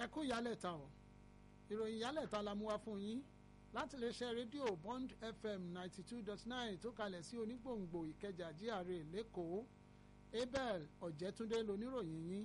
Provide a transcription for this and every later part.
kú ìyálẹ̀ta o ìròyìn ìyálẹ̀ta la mú wá fún yín láti lè ṣe rédíò Bond FM ninety two dot nine tó kalẹ̀ sí onígbòǹgbò Ìkẹjà GRA lẹ́kọ̀ọ́ Abel Ọ̀jẹ̀túndé loníròyìn yín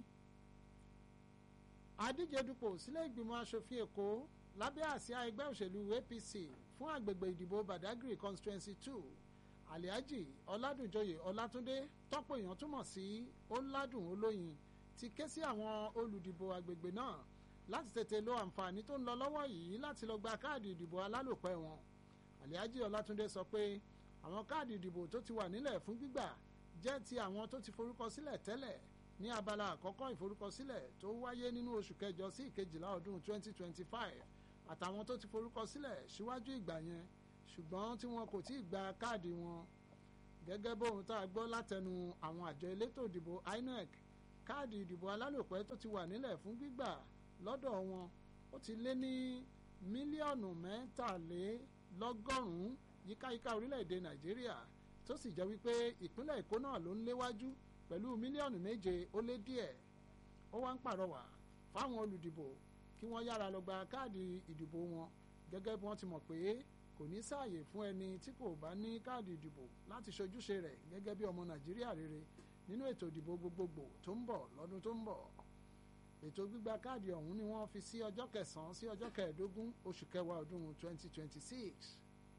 adíje dupò sílé ìgbìmọ̀ asòfin Èkó lábẹ́ àsíá ẹgbẹ́ òṣèlú APC fún àgbègbè ìdìbò Badagry constituency two Alhaji Ọládùnjoyè Ọlátúndé tọ́pọ̀ èèyàn túmọ̀ sí Ọládùn Olóyin ti ké sí àwọn olùdìbò àgbègbè náà láti tètè lo àǹfààní tó ń lọ lọ́wọ́ yìí láti lọ gba káàdì ìdìbò alálòpẹ́ wọn Alhaji Ọlátúndé sọ pé àwọn káàdì ìdìbò tó ti wà nílẹ̀ fún gbígbà jẹ́ ti àwọn tó ti forúkọ sílẹ̀ tẹ́lẹ̀ ní abala àkọ́kọ́ ìforúkọsílẹ̀ tó wáyé nínú oṣù kẹjọ sí ìkejìlá ọdún 2025 àtàwọn tó ti forúkọ sílẹ̀ síwájú ìgbà yẹn ṣùgbọ́n tí wọn kò tí ì gba káàdì wọn gẹ́gẹ́ bóun tá a gbọ́ látẹnu àwọn àjọ elétò ìdìbò INEC káàdì ìdìbò alálòpẹ́ tó ti wà nílẹ̀ fún gbígbà lọ́dọ̀ wọn ó ti lé ní mílíọ̀nù mẹ́tàlélọ́gọ́rùn-ún yíkáyíká orílẹ̀-èdè Nàìjíríà tó sì jẹ́ wípé ìpínlẹ̀ Èkó náà ló ń léwájú pẹ̀lú mílíọ̀nù méje ó lé díẹ̀ ó wá ń pàrọwà fáwọn olùdìbò kí wọ́n yára lọ gba káàdì ìdìbò wọn gẹ́gẹ́ bí wọ́n ti mọ̀ pé kò ní sáàyè fún ẹni tí kò bá ní káàdì ìdìbò láti ṣojúṣe rẹ̀ gẹ́gẹ́ bí ọmọ Nàìjíríà rere nínú ètò ìdìbò gbogbogbò tó ń bọ̀ lọ́dún tó ń bọ̀ ètò gbígba káàdì ọ̀hún ni wọ́n fi sí ọjọ́ kẹsàn-án sí ọjọ́ kẹẹ̀ẹ́dógún oṣù kẹwàá ọdún 2026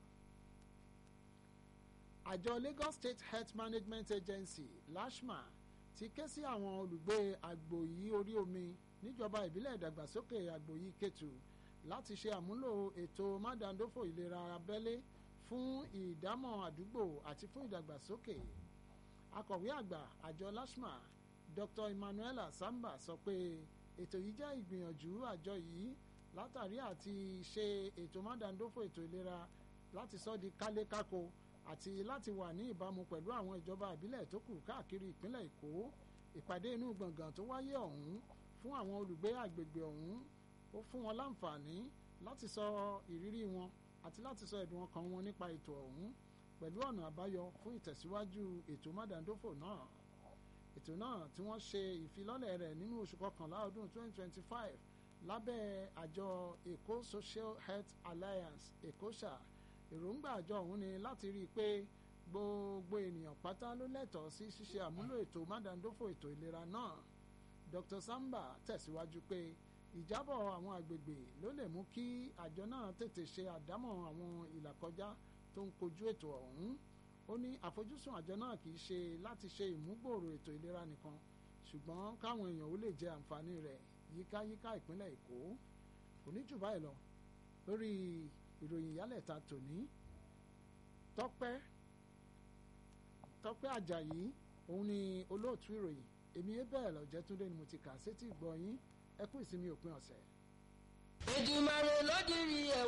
àjọ Lagos State Health Management Agency LASHMA ti ké sí àwọn olùgbé àgbòyí orí omi níjọba ìbílẹ̀ ìdàgbàsókè àgbòyí Kétu láti ṣe àmúlò ètò mádàndófò ìlera abẹ́lé fún ìdámọ̀ àdúgbò àti fún ìdàgbàsókè akọ̀wé àgbà àjọ LASHMA Dr. Emmanuela Samba sọ pé ètò yìí jẹ́ ìgbìyànjú àjọ yìí látàrí àti ṣe ètò mádàndófò ètò ìlera láti sọ di kálékáko àti láti wà ní ìbámu pẹ̀lú àwọn ìjọba ìbílẹ̀ tó kù káàkiri ìpínlẹ̀ Èkó ìpàdé inú gbọ̀ngàn tó wáyé ọ̀hún fún àwọn olùgbé àgbègbè ọ̀hún ó fún wọn láǹfààní láti sọ ìrírí wọn àti láti sọ ẹ̀dùn ọkàn wọn nípa ètò ọ̀hún pẹ̀lú ọ̀nà àbáyọ fún ìtẹ̀síwájú ètò mádàndófò náà ètò náà tí wọ́n ṣe ìfilọ́lẹ̀ rẹ̀ nínú oṣù kọkànlá ọdún 2025 lábẹ́ àjọ Èkó Social Health Alliance èkóṣà èròǹgbà àjọ ọ̀hún ni láti rí i pé gbogbo ènìyàn pátá ló lẹ́tọ̀ọ́ sí ṣíṣe àmúlò ètò mádàndófò ètò ìlera náà Dr. Samba tẹ̀síwájú pé ìjábọ̀ àwọn àgbègbè ló lè mú kí àjọ náà tètè ṣe àdámọ̀ àwọn ìlàkọjá tó ń kojú ètò ọ̀hún ó ní àfojúsùn àjọ náà kì í ṣe láti ṣe ìmúgbòòrò ètò ìlera nìkan ṣùgbọ́n káwọn èèyàn ó lè jẹ àǹfààní rẹ̀ yíkáyíká ìpínlẹ̀ Èkó kò ní jù báyìí lọ lórí ìròyìn ìyálẹ̀ta tòní tọ́pẹ́ tọ́pẹ́ àjàyí òun ni olóòtú ìròyìn èmi Abel Ọ̀jẹ̀túndé ni mo ti kà sétí ìgbọ́ yín ẹ kú ìsinmi òpin ọ̀sẹ̀. Èdùmàrè ló dirí ẹ̀wọ̀n.